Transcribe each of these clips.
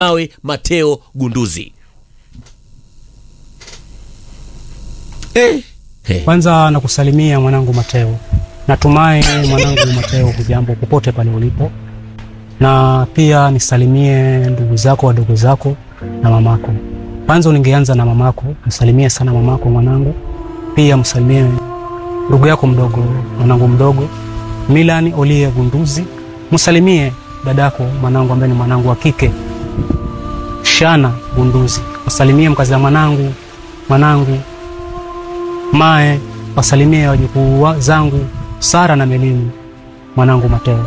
nawe Mateo Gunduzi. Eh, eh. Kwanza nakusalimia mwanangu Mateo, natumai mwanangu Mateo hujambo popote pale ulipo, na pia nisalimie ndugu zako wadogo zako na mamako. Kwanza ningeanza na mamako, msalimie sana mamako mwanangu, pia msalimie ndugu yako mdogo, mwanangu mdogo Milan Olie Gunduzi, msalimie dadako mwanangu ambaye ni mwanangu wa kike Shana Gunduzi, msalimie mkazi wa mwanangu mwanangu Mae, wasalimie wajukuu wa- zangu Sara na Melini, mwanangu Mateo.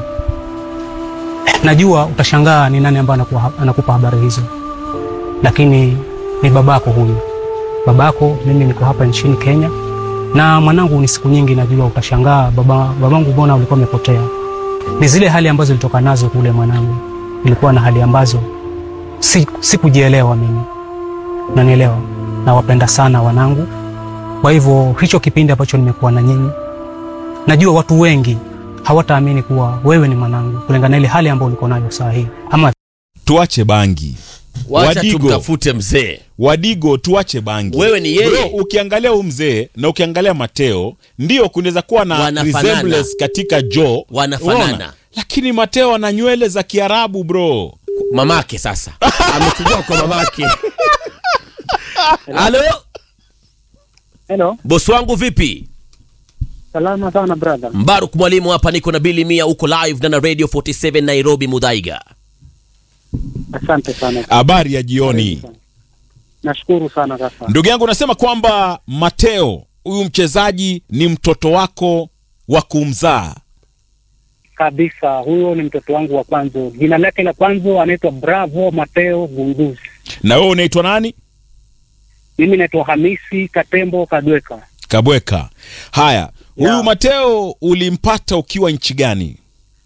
Najua utashangaa ni nani ambaye anakuwa- anakupa habari hizo, lakini ni babako huyu. Babako, mimi niko hapa nchini Kenya na mwanangu, ni siku nyingi, najua utashangaa, baba babangu, mbona ulikuwa umepotea? Ni zile hali ambazo nilitoka nazo kule mwanangu, ilikuwa na hali ambazo si- sikujielewa mimi, nanielewa. Nawapenda sana wanangu kwa hivyo hicho kipindi ambacho nimekuwa na nyinyi, najua watu wengi hawataamini kuwa wewe ni mwanangu kulingana na ile hali ambayo uliko nayo saa hii, ama tuache bangi Wacha Wadigo. tumtafute mzee. wadigo tuache bangi Wewe ni yeye. Bro, ukiangalia huu mzee na ukiangalia mateo ndio kunaweza kuwa na Wanafanana. resemblance katika jo Wanafanana. lakini mateo ana nywele za kiarabu bro Mamake sasa ametujua kwa mamake. Halo, Hello, bosi wangu vipi? salama sana brother. Mbaruk mwalimu hapa, niko na Bili Mia, uko live na na Radio 47 Nairobi Mudhaiga. Asante sana. habari ya jioni Nashukuru sana kaka. ndugu yangu unasema kwamba mateo huyu mchezaji ni mtoto wako wa kumzaa Kabisa, huyo ni mtoto wangu wa kwanza. Jina lake la kwanza anaitwa Bravo Mateo Gunduzi. na wewe unaitwa nani Mimi naitwa Hamisi Katembo Kadweka. kabweka haya huyu Yeah. mateo ulimpata ukiwa nchi gani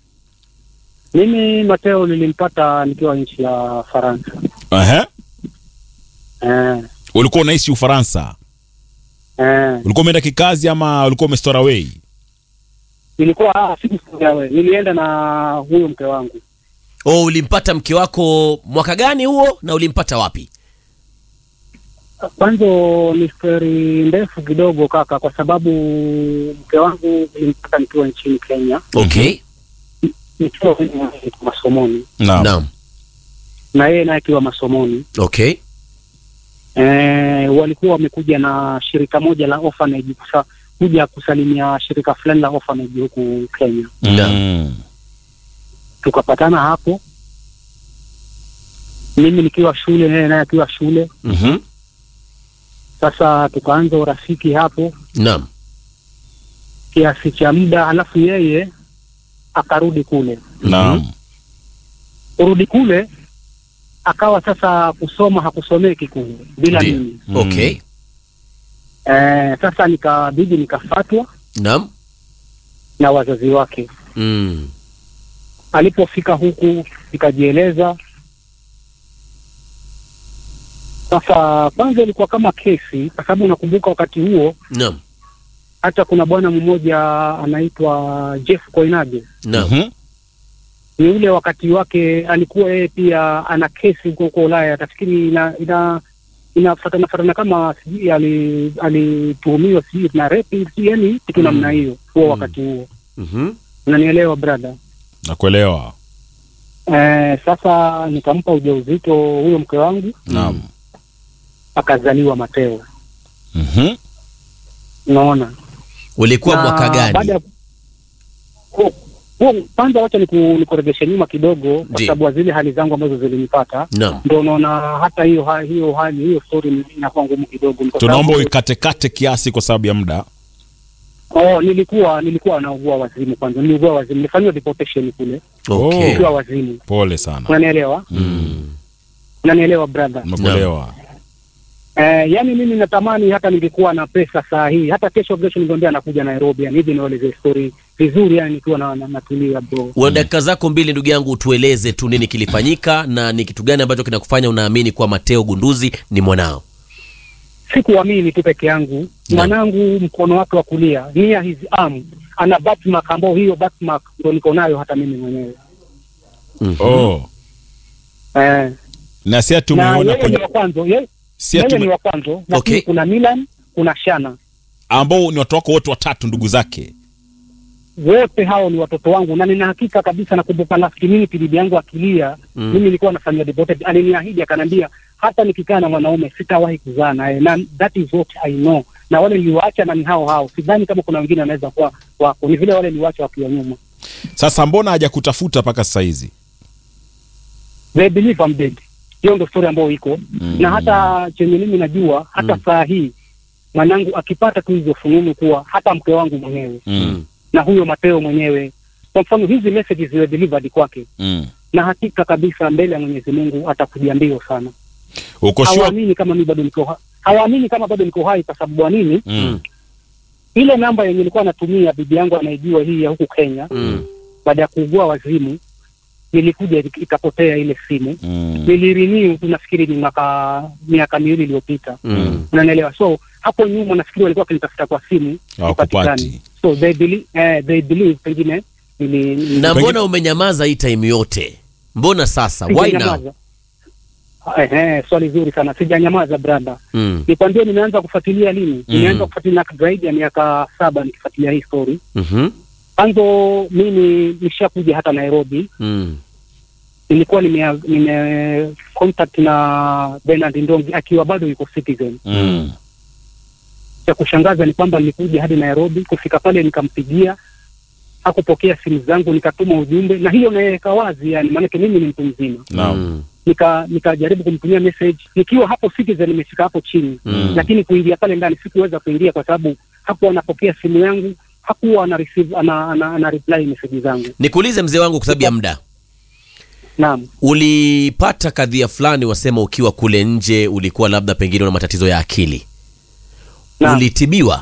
Mimi Mateo nilimpata nikiwa nchi ya Faransa. Aha. Eh, ulikuwa unaishi ufaransa eh. ulikuwa umeenda kikazi ama ulikuwa umestora away Nilikuwa ah, sikusogea wewe. Nilienda na huyo mke wangu. Oh, ulimpata mke wako mwaka gani huo na ulimpata wapi? Kwanza ni stori ndefu kidogo kaka, kwa sababu mke wangu nilimpata nikiwa nchini Kenya, Okay. nikiwa masomoni naam Naam. na yeye naye akiwa masomoni. Okay. Eh, walikuwa wamekuja na shirika moja la orphanage kusa, kuja kusalimia shirika fulani la orphanage huku Kenya. Mm. Tukapatana hapo, mimi nikiwa shule, yeye naye akiwa shule. Mhm. Sasa tukaanza urafiki hapo Naam. kiasi cha muda, halafu yeye akarudi kule. naam Kurudi kule akawa sasa kusoma hakusomeki kule bila Ndiyo. mimi. Okay. Eh, sasa nikabidi nikafatwa Naam. na wazazi wake. Mm. alipofika huku nikajieleza. Sasa kwanza ilikuwa kama kesi, kwa sababu nakumbuka wakati huo Naam. hata kuna bwana mmoja anaitwa Jeff Koinage, Naam. Mhm. ni yule wakati wake alikuwa yeye pia ana kesi huko huko Ulaya, tafikiri ina ina inafatana fatana kama sijui ali- alituhumiwa sijui na rape sijui, yani kitu namna hiyo huo Mm. wakati huo, Mhm. unanielewa brother? nakuelewa Eh, sasa nikampa ujauzito huyo mke wangu naam akazaliwa Mateo. Mhm. Unaona, Ulikuwa Na mwaka baada gani? ya- huo- huo- kwanza wacha niku- nikuregeshe nyuma kidogo, kwa Ndiyo. sababu ya zile hali zangu ambazo zilinipata, Naam. ndio unaona hata hiyo ha- hiyo hali hiyo story ni- inakuwa ngumu kidogo, ni kwa tunaomba sababu- uikatekate kiasi kwa sababu ya muda oh, nilikuwa nilikuwa naugua wazimu kwanza, niliugua wazimu, nilifanywa deportation kule Okay. Oh. nikiwa wazimu, pole sana unanielewa? Mm. Unanielewa brother? nakuelewa Eh, yani mimi natamani hata ningekuwa na pesa saa hii, hata kesho kesho ningeambia nakuja Nairobi, yani hivi nieleze story vizuri, yani nikiwa na, na, natulia bro. Una dakika zako mbili ndugu yangu, utueleze tu nini kilifanyika na ni kitu gani ambacho kinakufanya unaamini kuwa Mateo Gunduzi ni mwanao. sikuamini tu peke yangu mwanangu mkono wake wa kulia near his arm ana birthmark ambao hiyo birthmark ndo niko nayo hata mimi mwenyewe Mhm. oh. eh, na si ati na umeona yeye ni kwenye wa kwanza, yeye si ati yeye ni ume- wa kwanza, lakini Okay. kuna Milan, kuna Shana, ambao ni watu wako wote watatu ndugu zake wote hao ni watoto wangu, na nina hakika kabisa. Nakumbuka last minute bibi yangu akilia, Mm. mimi nilikuwa nafanyia deported, aliniahidi akaniambia, hata nikikaa na mwanaume sitawahi kuzaa naye, na that is what I know. Na wale niliwaacha na ni hao hao, sidhani kama kuna wengine wanaweza kuwa wako, ni vile wale niliwaacha wakiwa nyuma. sasa mbona hajakutafuta mpaka sasa hizi They believe I'm dead. Hiyo ndo story ambayo iko na hata chenye mimi najua hata Mm. saa hii mwanangu akipata tu hizo fununu kuwa hata mke wangu mwenyewe mm. na huyo Mateo mwenyewe, kwa mfano hizi messages ziwe delivered kwake, mm. na hakika kabisa mbele ya Mwenyezi Mungu atakuja mbio sana. uko sure Hawaamini kama mimi bado niko hai, hawaamini kama bado niko hai. Kwa sababu ya nini? mm. Ile namba yenye nilikuwa natumia bibi yangu anaijua hii ya huku Kenya, Mm. baada ya kuugua wazimu, nilikuja ik- ikapotea ile simu Mm. nilirenew tu nafikiri ni mwaka miaka miwili iliyopita Mm. unanielewa so hapo nyuma nafikiri walikuwa wakinitafuta kwa simu Hawakupati. sipatikani. so they believe, eh, they believe pengine nili- nili- na Pengine- mbona umenyamaza hii time yote mbona sasa why now sijanyamaza. Eh, eh, swali zuri sana sijanyamaza brada mm. nikwambie nimeanza kufuatilia lini Mm. nimeanza kufuatilia zaidi ya miaka saba nikifuatilia hii story mm-hmm. mwanzo mimi nishakuja hata nairobi mm. nilikuwa nime, nime contact na Bernard Ndongi akiwa bado yuko Citizen. Mm. Cha kushangaza ni kwamba nilikuja hadi Nairobi, kufika pale nikampigia, hakupokea simu zangu, nikatuma ujumbe, na hiyo naweka wazi, yani maanake mimi ni mtu mzima. Naam. Mm. Nika nikajaribu kumtumia message nikiwa hapo Citizen, nimefika hapo chini Mm. lakini kuingia pale ndani sikuweza kuingia kwa sababu hakuwa anapokea simu yangu, hakuwa ana receive ana, ana, ana reply message zangu. nikuulize mzee wangu kwa sababu ya muda Naam. ulipata kadhia fulani wasema ukiwa kule nje ulikuwa labda pengine una matatizo ya akili Naam. ulitibiwa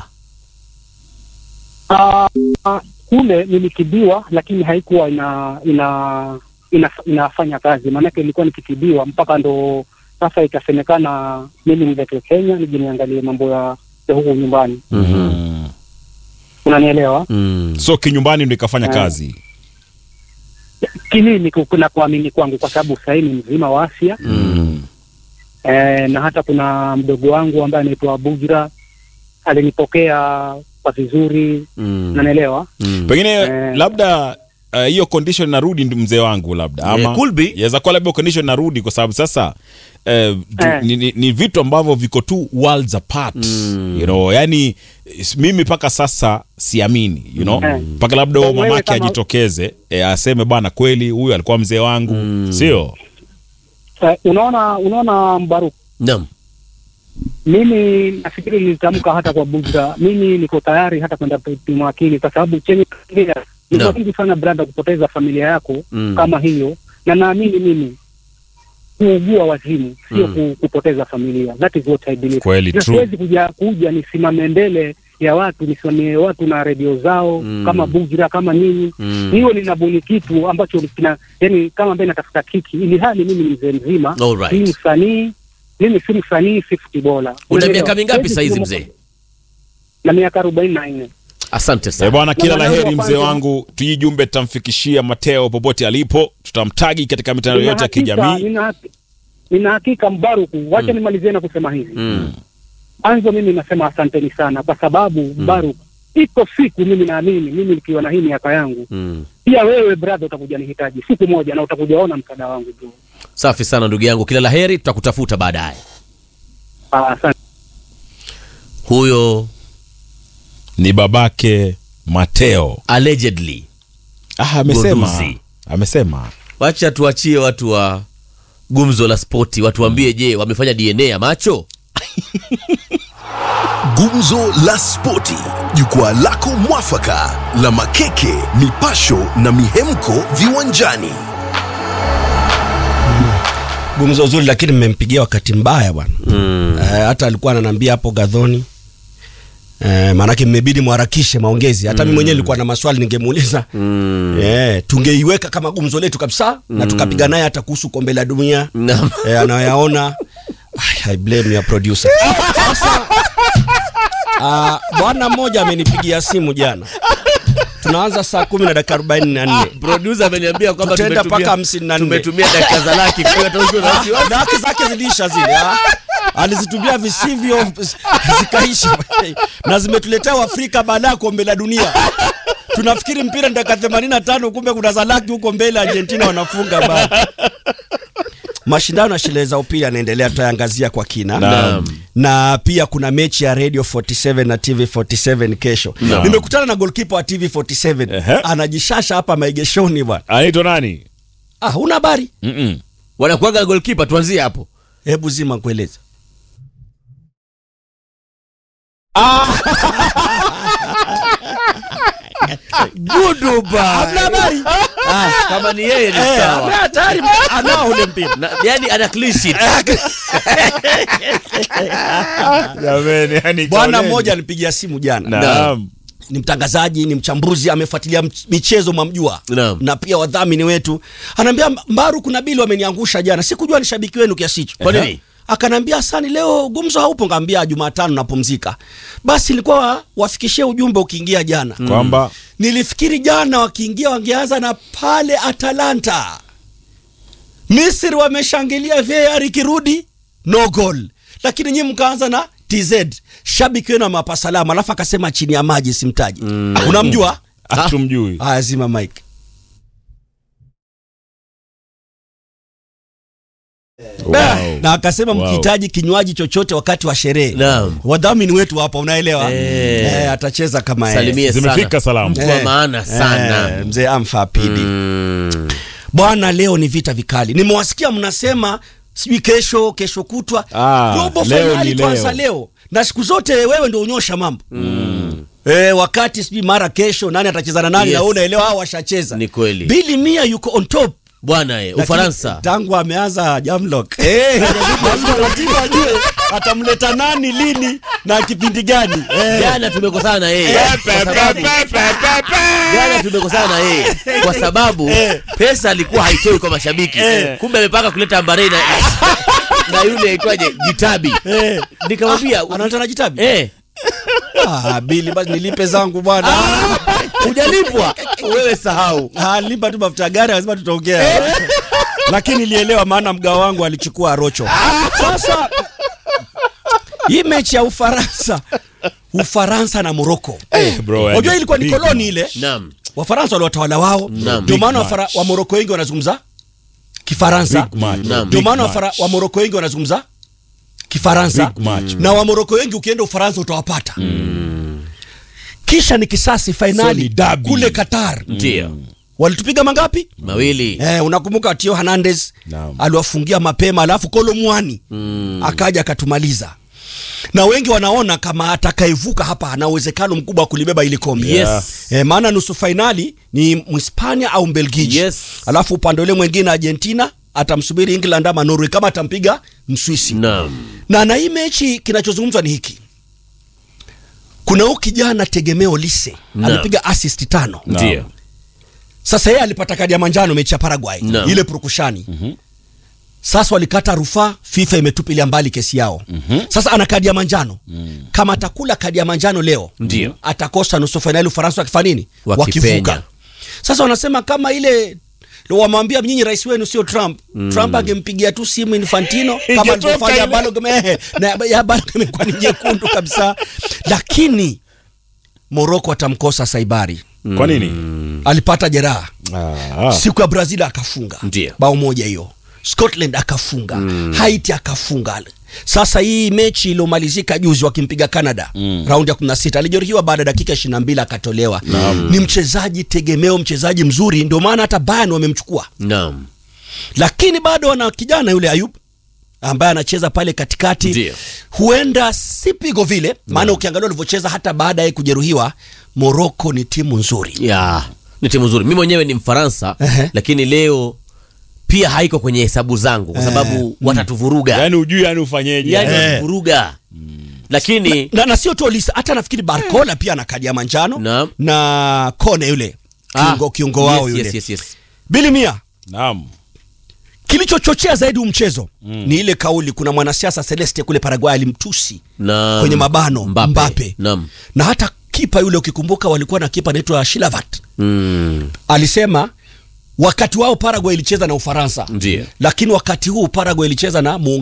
Ah, ah, kule nilitibiwa lakini haikuwa ina ina, ina inafanya kazi, maanake ilikuwa nikitibiwa mpaka ndo sasa ikasemekana mimi niletwe Kenya nije niangalie mambo ya, ya huku nyumbani, Mm. unanielewa? mm. so kinyumbani ndo ikafanya Eh. kazi Kimimi ku- na kuamini kwangu, kwa sababu sahii ni mzima wa afya Mm. eh, na hata kuna mdogo wangu ambaye anaitwa Bujra alinipokea kwa vizuri, Mm. unanielewa? Mm. pengine Eh. labda uh, hiyo condition narudi ndi- mzee wangu labda ama Eh, could be. yaweza kuwa labda condition narudi kwa sababu sasa eh, tu- Eh. ni, ni, ni vitu ambavyo viko tu worlds apart Mm. you know yani s- mimi mpaka sasa siamini you know Eh. mpaka labda huyo So wewe mamake kama- ajitokeze eh, aseme bwana kweli huyu alikuwa mzee wangu Mm. sio Eh, unaona unaona Mbaruku Naam. mimi nafikiri nilitamka hata kwa Bujra, mimi niko tayari hata kwenda kupimwa akili, kwa sababu chenye kufikiria ni No. vingi sana brada, kupoteza familia yako Mm. kama hiyo, na naamini mimi kuugua wazimu sio Mm. ku, kupoteza familia. That is what I believe. Kweli, Na true. siwezi kuja kuja nisimame mbele ya watu nisimamie watu na redio zao Mm. kama Bujra kama nini Mm. hiyo linabuni kitu ambacho kina yani kama ambaye natafuta kiki, ili hali mimi ni mzee mzima Alright. si msanii mimi si msanii si futibola una miaka mingapi saizi mzee na miaka arobaini na nne asante Eh, sana bwana kila Na la heri mwanangu wa mzee kwanza- wangu tujii jumbe tutamfikishia mateo popote alipo tutamtagi katika mitandao Nina yote ya hakika- kijamii nina haki- nina hakika Mbaruku, wacha Mm. nimalizie na kusema hivi Mm. mwanzo. Mimi nasema asanteni sana kwa sababu Mbaruku, iko siku mimi naamini mimi nikiwa na hii miaka yangu, Mm. pia wewe brother utakuja nihitaji siku moja, na utakuja ona msaada wangu bro. safi sana ndugu yangu kila la heri tutakutafuta baadaye Ah, Asante. huyo ni babake mateo allegedly ah, amesema Goduzi. amesema wacha tuachie watu wa gumzo la spoti watuambie je wamefanya dna ya macho Gumzo la Spoti, jukwaa lako mwafaka la makeke, mipasho na mihemko viwanjani. gumzo zuri lakini mmempigia wakati mbaya bwana mm. eh, hata alikuwa ananiambia hapo gadhoni eh, maanake mmebidi mharakishe maongezi hata mm. mi mwenyewe nilikuwa na maswali ningemuuliza mm. eh, tungeiweka kama gumzo letu kabisa mm. na tukapiga naye hata kuhusu kombe la dunia Naam. eh, anayoyaona Ay, I blame your producer sasa ah, bwana mmoja amenipigia simu jana tunaanza saa kumi na dakika arobaini na nne producer ameniambia kwamba Tutaenda tumetumia- mpaka hamsini na nne. tumetumia dakika za laki kwa hiyo hata usiwe na wasiwasi. na haki zake zilisha zile ah. alizitumia visivyo zikaisha na zimetuletea Waafrika baada ya kombe la dunia tunafikiri mpira ni dakika 85 kumbe kuna za laki huko mbele Argentina wanafunga bado mashindano ya shule za upili yanaendelea tutaangazia kwa kina Naam. na pia kuna mechi ya radio 47 na tv 47 kesho Naam. nimekutana na golkipa wa tv 47 Ehe. anajishasha hapa maegeshoni bwana anaitwa nani ah una habari Mm-mm. wanakuaga goalkeeper tuanzie hapo hebu zima kueleza Goodbye. Hamna habari Ah, kama ni yeye ni Eh, sawa hamna tayari anao ule mpira Na- yani ana clean sheet Jameni, yani bwana kaoneni. mmoja alipigia simu jana Naam. ni mtangazaji ni mchambuzi amefuatilia mch- michezo mwamjua Naam. na pia wadhamini wetu anaambia mbaru kuna bili wameniangusha jana sikujua ni shabiki wenu kiasi hicho Kwa nini? akanambia sani leo gumzo haupo ngaambia jumatano napumzika basi ilikuwa wafikishie ujumbe ukiingia jana kwamba nilifikiri jana wakiingia wangeanza na pale atalanta misri wameshangilia var ikirudi no goal lakini nyii mkaanza na tz shabiki wenu amewapa salama alafu akasema chini ya maji simtaji unamjua hatumjui haya zima mike wow. na akasema Wow. mkihitaji kinywaji chochote wakati wa sherehe Naam. wadhamini wetu hapa unaelewa Eh. eh, atacheza kama yeye. salimie Zimefika sana salamu. mtu wa Eh, maana sana eh, mzee amfa pidi Mm. bwana leo ni vita vikali nimewasikia mnasema sijui kesho kesho kutwa Ah, robo leo fainali ni tuanza leo. leo na siku zote wewe ndio unyosha mambo mm. E, wakati sijui mara kesho nani atacheza na nani Yes. na wewe unaelewa hao washacheza Ni kweli. bili mia yuko on top bwana eh, Lakini ufaransa tangu ameanza jamlock eh, lazima lazima ajue atamleta nani lini na kipindi gani eh. jana tumekosana na yeye Pe, Kwa pe, sababu- pe, pe, pe, pe. jana tumekosana na yeye kwa sababu pesa alikuwa haitoi kwa mashabiki kumbe amepaka kuleta ambarei na, na yule aitwaje jitabi Eh. nikamwambia analeta na jitabi eh, ah, bili basi nilipe zangu bwana hujalipwa wewe sahau Ah, lipa tu mafuta ya gari lazima tutaongea lakini nilielewa maana mgao wangu alichukua rocho sasa hii mechi ya ufaransa ufaransa na moroko bro, unajua yani ilikuwa ni big koloni ile naam wafaransa waliwatawala wao Naam. ndio Big maana match. wafara- wamoroko wengi wanazungumza kifaransa Big match. Naam. ndio Big maana match. wafara- wamoroko wengi wanazungumza kifaransa Big match. na wamoroko wengi ukienda ufaransa utawapata kisha ni kisasi So ni fainali derby. kule qatar ndio walitupiga mangapi mawili Eh, unakumbuka Tio Hernandez Naam. aliwafungia mapema alafu Kolo Mwani mm. akaja akatumaliza na wengi wanaona kama atakayevuka hapa ana uwezekano mkubwa wa kulibeba ili kombe Yes. eh, maana nusu fainali ni Mhispania au Mbelgiji Yes. alafu upande ule mwingine Argentina atamsubiri England ama Norway kama atampiga Mswisi naam na na hii mechi kinachozungumzwa ni hiki kuna huyu kijana tegemeo lise Naam. amepiga assist tano Naam. ndio sasa yeye alipata kadi ya manjano mechi ya Paraguay Naam. ile purukushani sasa walikata rufaa FIFA imetupilia mbali kesi yao sasa ana kadi ya manjano kama atakula kadi ya manjano leo Ndio. atakosa nusu fainali Ufaransa wakifanya nini Wakipenya. wakivuka sasa wanasema kama ile wamwambia nyinyi rais wenu sio Trump Trump angempigia tu simu Infantino kama Ingetoka alivyofanya ile. Balogun eh, na ya Balogun imekuwa ni nyekundu kabisa lakini Morocco atamkosa Saibari kwa nini alipata jeraha Ah, siku ya brazil akafunga Ndio. bao moja hiyo scotland akafunga mm. haiti akafunga sasa hii mechi iliyomalizika juzi wakimpiga canada mm. raundi ya 16 alijeruhiwa baada ya dakika 22 akatolewa ni mchezaji tegemeo mchezaji mzuri ndio maana hata bayan wamemchukua naam lakini bado wana kijana yule ayub ambaye anacheza pale katikati Ndio. huenda si pigo vile maana ukiangalia walivyocheza hata baada ya kujeruhiwa moroko ni timu nzuri ya ni timu nzuri mi mwenyewe ni mfaransa Ehe. lakini leo pia haiko kwenye hesabu zangu kwa sababu watatuvuruga yani ujui yani ufanyeje yani Eh. watatuvuruga lakini na, na sio tu Olisa, hata nafikiri Barcola pia ana kadi ya manjano Naam. na Kone yule kiungo, Ah, kiungo wao yes, yule yes, yes, yes. Bili Mia naam kilichochochea zaidi huu mchezo ni ile kauli kuna mwanasiasa Celeste kule Paraguay alimtusi Naam. kwenye mabano Mbappe. Mbappe, Naam. na hata kipa yule ukikumbuka walikuwa na kipa anaitwa Shilavat Mm. alisema wakati wao Paraguay ilicheza na Ufaransa Ndiyo. lakini wakati huu Paraguay ilicheza na muungano